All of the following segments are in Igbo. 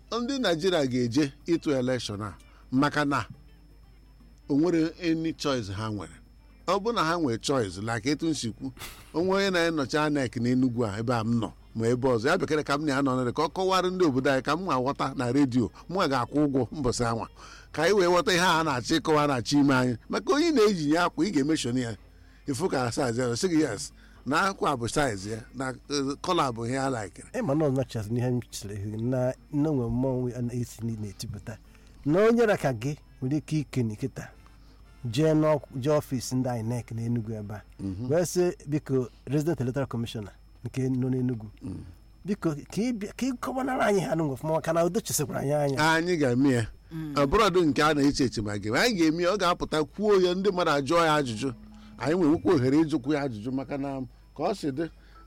ndị naijiria ga-eje ịtụ elekshọn a maka na o nwere any choice ha nwere ọ bụ na ha nwere choice like etu nsikwu onwe onye na-enọchi anek n'enugwu a ebe a m nọ ma ebe ọzọ ya bekere ka m na ya nọ nọrị ka ọ kọwara ndị obodo anyị ka m ga-aghọta na redio mụ ga-akwụ ụgwọ mbọsị anwa ka anyị wee ghọta ihe a na-achọ ịkọwa na-achọ ime anyị maka onye na-ejinye akwa ị ga-emeshọn ya ifu ka saiz ya sị gị yes na akwa bụ saiz ya na kọla bụ ihe a laikere ịma na ọnọchasị n'ihe m chere ihu na nne nwe mmọnwụ a na-esi na-etipụta na onye raka gị nwere ike ike nkịta jee jee ọfịs ndị INEC n'Enugu ebe a wee sị biko resident electoral commissioner nke nọ n'Enugu biko ka ị kọwanara anyị ha nụnwe ọfụma maka na udo chesikwara anyị anya anyị ga-eme ya ọbụrọdụ nke a na-eche eche ma gị anyị ga-eme ya ọ ga-apụta kwuo ya ndị mmadụ ajụọ ya ajụjụ anyị nwewekwa ohere ịjụkwu ya ajụjụ maka na ka ọ si dị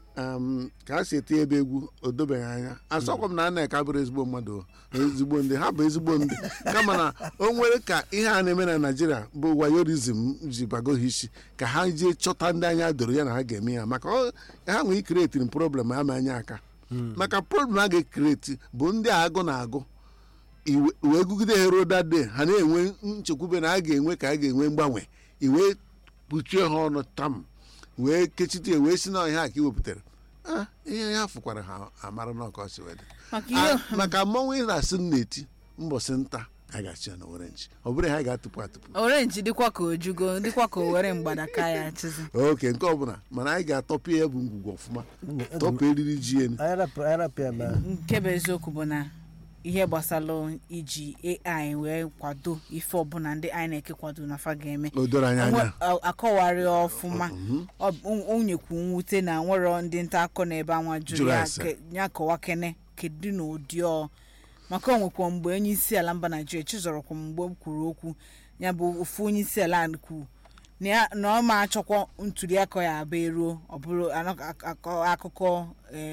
ka a si eti ebe egwu o dobeghị anya asọkwa m na a na-eka bụrụ ezigbo mmadụ ezigbo ndị ha bụ ezigbo ndị kama na o nwere ka ihe a na-eme na naijiria bụ wayorizm ji bago ha isi ka ha jee chọta ndị anya doro ya na ha ga-eme ya maka ha nwee ikiretiri problem ama anya aka maka problem a ga-ekreti bụ ndị agụ na agụ wee gụgide ha ruo dade ha na-enwe nchekwube na a ga-enwe ka a ga-enwe mgbanwe iwee kpuchie ha ọnụ tam wee kechite wee si na ihe a ka i wepụtara ihe ha fụkwara ha amara na ọka ọsị wedị maka mmọnwụ ị na-asị m na-eti mbọsị nta a ga-achị ya na orenji ọ bụrụ ha ga-atụpụ atụpụ orenji dịkwa ka ojugo dịkwa ka o were mgbadaka ya achịzi oke nke ọbụla mana anyị ga-atọpụ ya bụ ngwugwu ọfụma tọpụ eriri ji elu nke bụ eziokwu bụ na ihe gbasara iji AI wee kwado ife ọbụla ndị INEC kwado na fa ga-eme o doro anyị anya akọwarị ọfụma o nyekwu mwute na nwere ndị nta akọ na ebe anwa jụrụ ya kọwa kene kedu na ụdị ọ maka onwekwa mgbe onye isi ala mba naijiria chizọrọkwa mgbe o kwuru okwu ya bụ ofu onye isi ala kwuru na ọ ma achọkwa ntuli aka ya abụ eruo ọ bụrụ akụkọ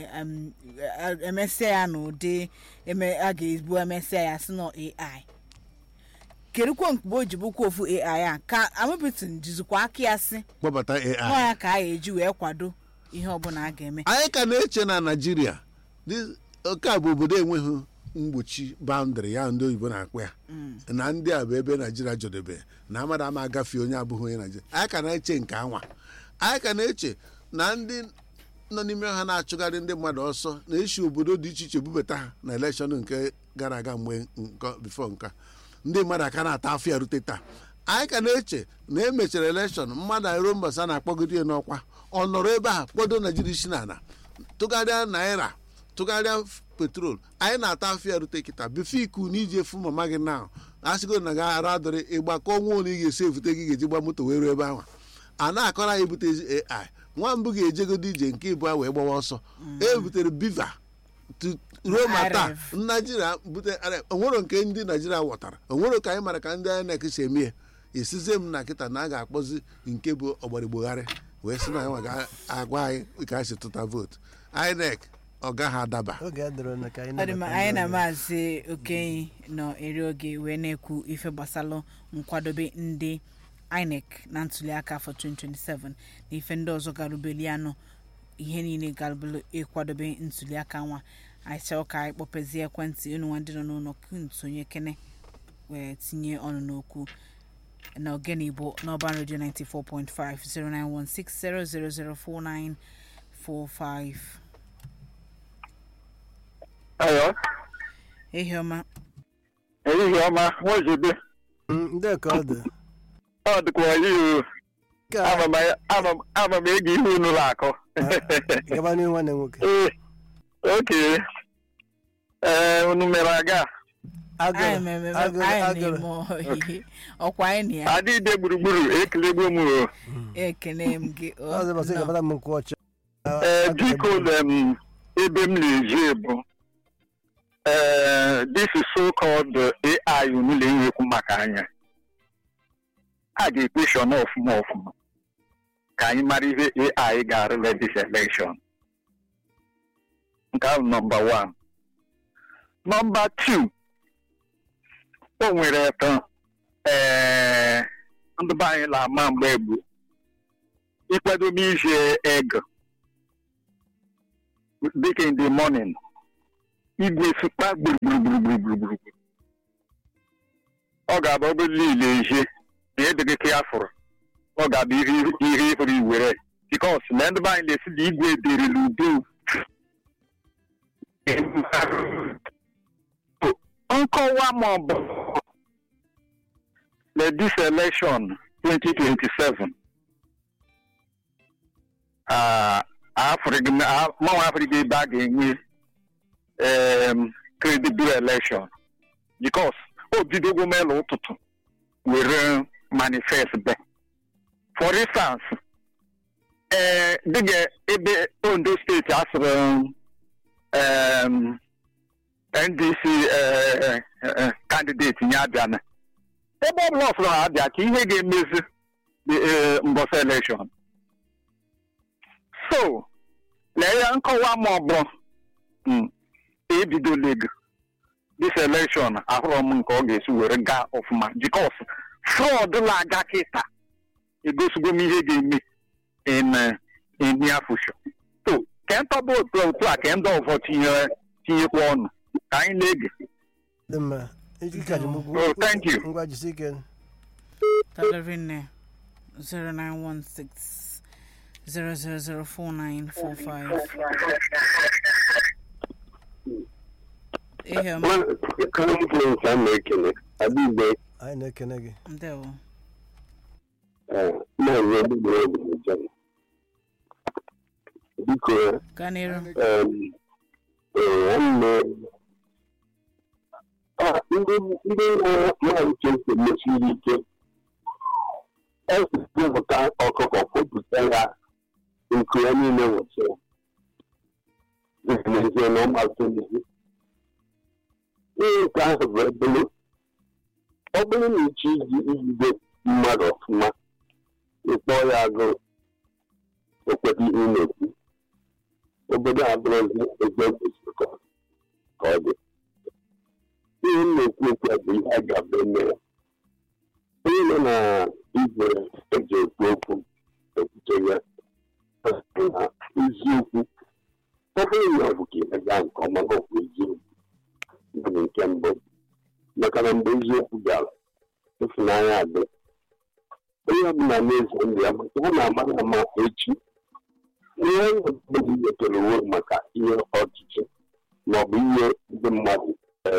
emesịa ya na ụdị a ga-ebu emesịa ya si na AI kedukwa mgbe o ji bụkwa ofu AI a ka amụbitin jizikwa aka ya si kpọbata AI nwa ya ka a ga-eji wee kwado ihe ọbụla a ga-eme anyị ka na-eche na naijiria oke a bụ obodo enweghị mgbochi baụndịrị ya ndị oyibo na-akpọ ya na ndị a bụ ebe naijiria jọdebe na amada ama agafe onye abụghị onye naijiria anyị ka na-eche nke anwa anyị ka na-eche na ndị nọ n'ime ha na-achụgharị ndị mmadụ ọsọ na-eshi obodo dị iche iche bubata ha na elekshọn nke gara aga mgbe bifo nka ndị mmadụ aka na-ata afọ ya rute taa anyị ka na-eche na emechara elekshọn mmadụ aero mbasa na-akpọgide ya n'ọkwa ọ nọrọ ebe a kpọdo naijiria isi na ala tụgharịa naira tụgharịa petrol anyị na-ata afọ ya rute kịta bifo iku na iji efu mama gị na asịgo na ga-ara adịrị ịgbakọ nwa ole ị ga-esi evute gị ga-eji gba moto wee ruo ebe ahụ a na-akọrọ anyị ebute ai nwambụ ga-ejegodo ije nke ịbụa wee gbawa ọsọ e butere biva ruo ma taa naijiria bute onwero nke ndị naijiria ghọtara onwero ka anyị mara ka ndị INEC si eme ya esizie m na kịta na a ga-akpọzi nke bụ ọgbarigbogharị wee sị na anyị ga-agwa anyị ka anyị si tụta vootu INEC ọ gaghị adaba anyị na maazị okenyi nọ eri oge wee na-ekwu ife gbasara nkwadobe ndị INEC na ntuliaka afọ 2027 na ife ndị ọzọ garubeli anọ ihe niile garubelu ịkwadobe ntuliaka nwa anyị chọọ ka anyị kpọpezie ekwentị unu nwa ndị nọ n'ụlọ nsonye kene wee tinye ọnụ n'okwu na ogene igbo n'ọban redio 94.5 09160004945 Ayo. Ehihie ọma. Ehihie ọma, nwazibe. ndị ka ọ dị Ọ dịkwa oyi o. Ama m ego ihe unu na-akọ. gaba n'ihu nwanne nwoke Ee, oke. Ee, unu mere aga. Anyị mere agụrụ anyị agụrụ na-eme oyi. Ọkwa anyị na ya Adịde gburugburu ekelegbo m o. ekene m gị. o, ọzọ bọsị nọ. gabata m nkwụ ọcha Ee, biko em, ebe m na-eji bụ ee this is so called AI unu na-enwekwu maka anya. A ga-ekpeshọn ọfụma ọfụma ka anyị mara ihe AI ga-arụle this election. Nke ahụ nọmba one. Nọmba two, o nwere eto ee ndị be anyị na-ama mgbe egbu ikwadobe ije ego dịka in the morning igwe sụkpa gburugburu ọ ga-abụ ọbụ niile ihe na edịghị ka ya fụrụ ọ ga-abụ ihe ihe ịhụrụ iwere bikos na ndị be anyị na-esi na igwe derela udo nkọwa ma ọ bụ na this election 2027 ah, Afrịka mmanwụ Afrịka ebe a ga-enwe um, credible election because o bidogo mela ụtụtụ were manifest be for instance ee dịga ebe ondo steeti asịrị um, ndc eh, eh, candidate nye abịa na ebe ọ bụla ọsọrọ abịa ka ihe ga-emezi eh, mbọsị election so lee ya nkọwa ma ọ bụ mm, ebidola ego this election ahụrụ m nke ọ ga-esi were gaa ọfụma because fraud na-aga kịta egosigo m ihe ga-eme in eh, in near future so ka ntọba otu otu a ka ndị ọzọ tinye tinyekwa ọnụ ka anyị na-ege dị mma iji ka ji mụgbu Oh, thank you. ngwa jisi ike Dalarinne 0916 0004945. Ihe ọma, confluence a na-ekele adịgbe anyị na-ekene gị ndewo. maazị egbugbere obodo biko Gaa n'iru. em, ee, nwanne Ah, ndị ndị nwere maazị chesi mesiri ike esipụta ọkụkọ kwupụta ya nke ya niile nwụchiri n'ezie na ọmasị ihe nke ahụ bụ ebele ọ bụrụ na ịchọ iji ijide mmadụ ọfụma ịkpọ ya agụụ okweta ihe ị na-ekwu obodo a bụrụzi ebe kwesịrị ka ọ- ka ọ dị ihe m na-ekwu okwu a bụ ihe a ga-abụ eme ya onye nọ na igwe eji ekwu okwu ekwute ya na eziokwu ọ bụrụ na ọ bụ ka ị gaa nke ọma na ọ bụ eziokwu bụ nke mbụ maka na mgbe eziokwu bịara ịfụnanya adị onye ọbụla na-eze ndụ ya maka ọ na-amara ama echi ihe ọbụla wetara uwe maka ihe ọchịchị maọbụ ihe ndị mmadụ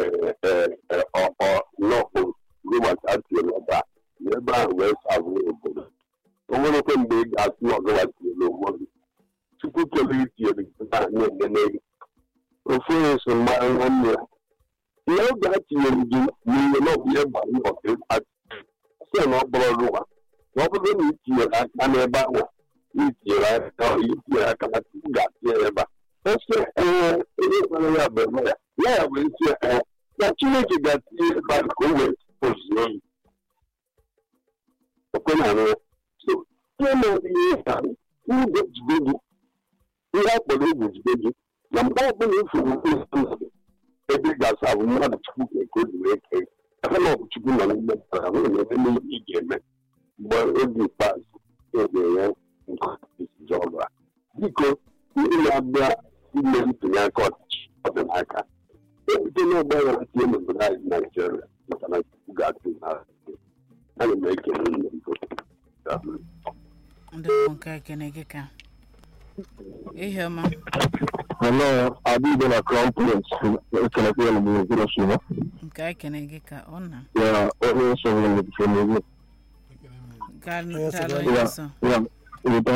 n'ọkpụ gụbata atiela ọba n'ebe ahụ wee sabụ obodo o nwerekwe mgbe ị ga-asị na ọgawatiela onwe gị chukwu kere itinyere gị na na-enene gị ofu onye so mara nwanne ya ihe oge a tinyere gị n'ihe na ọ bụ ihe gbara mbọ ka sị na ọ bụrụ rụwa ma ọ bụrụ na itinyere aka n'ebe ahụ itinyere aka itinyere aka na chukwu ga-atịnye ya ebe a ọsị ee onye gwara ya bụ eme ya ya ya wee sị ee na chineke ga-atinye ebe a ka o wee ozuo oyi okwe na arụ ya so ihe na-adị ihe ka ụzọ jide gị ihe a kpọrọ egwu jide gị na mgbe ọbụla ifuru mmadụ ebe ị ga-asa bụ mmadụ chukwu ga-eke ozi wee kee ebe na ọ bụ chukwu nọ n'ime mmadụ ahụ na-eme ihe ị ga-eme mgbe oge ikpeazụ ege ya nke isi ọrụ a biko ndị na-abịa ime ntụnye aka ọchịchị ọdịnaka ebute n'ọgba ya tie n'obodo anyị naijiria maka na chukwu ga-atụ na ana m ekele nne biko Ndewo nke ekene gị ka. Ihe ọma, hello adịbe na crown prince ekelekwa ya na mgbe okoro si ya nke ekene gị ka ọ na. ya onye nsọ nwere n'ebife n'egwu Gaa Onye so daalụ gaa onye ya nsọ. ya weta